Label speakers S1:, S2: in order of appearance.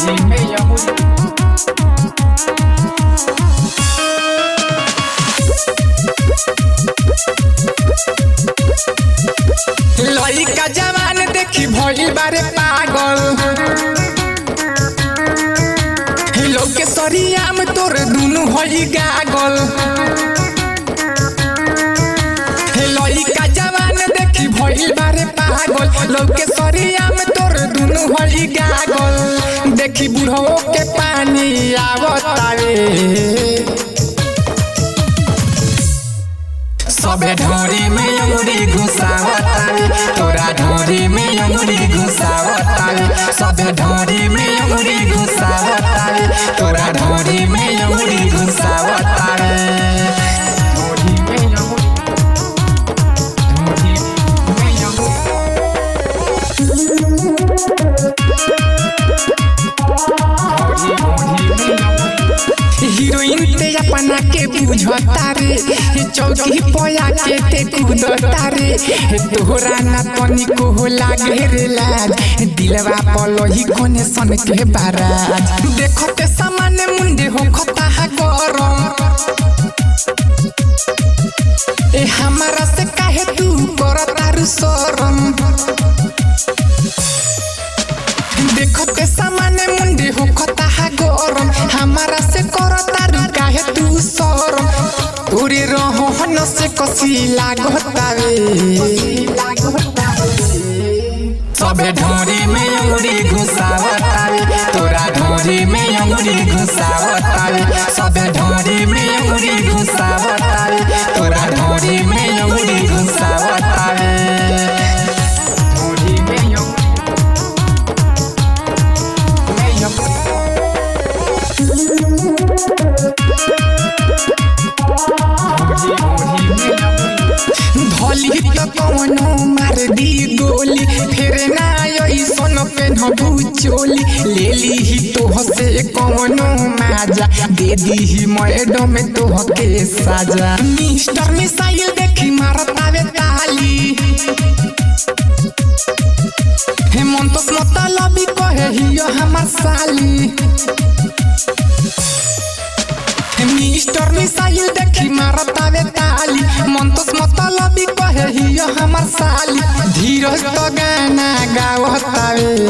S1: ढोरी में अंगुरी लइका जवान देखी भइल बारे पागल लोग के सरिया में तोर दुनु हई गागल लइका जवान देखी भइल बारे पागल लोग के सरिया में तोर दुनु हई गागल देखी बुढ़ो के पानी आवतावे सबे ढोरी में अंगुरी घुसावतावे तोरा ढोरी में अंगुरी घुसावतावे सबे ढोरी में अंगुरी घुसावतावे तोरा ढोरी में अंगुरी घुसावतावे ढोरी में अंगुरी ढोरी में अंगुरी ढोरी ढोरी में अंगुरी हीरोइन ते अपना के बुझता रे हे चौकी पोया के ते कूदता रे हे तोहरा ना तनिको हो लागे रे लाज दिलवा पलोही कोने सन के बाराज देखते सामान्य मुंडे हो खता है गरम ए हमारा से काहे तू करता रु शरम देखते सामान्य मुंडे हो खता है गरम हमारा से करता रु काहे तू शरम तोरे रहन से कसी लागतावे सबे ढोरी में अंगुरी घुसावतावे तोरा ढोरी में अंगुरी घुसावतावे सबे ढोरी में अंगुरी घुसावतावे तोरा ढोरी में अंगुरी घुसावतावे ढोरी में अंगुरी में अंगुरी धली त कौनो मार दी गोली फिर ना ऐसन पेन्हबू चोली ले ली ही तोह से कौनो माजा दे दी ही मैडम तोह के साजा मिस्टर मिसाइल देखी मारतावे ताली हेमंत मतलबी कहे हियो हमार साली मिस्टर मिसाइल देखी मारतावे ताली मंतोस मतलबी कहे हियो हमर साली धीरज तो गाना गावतावे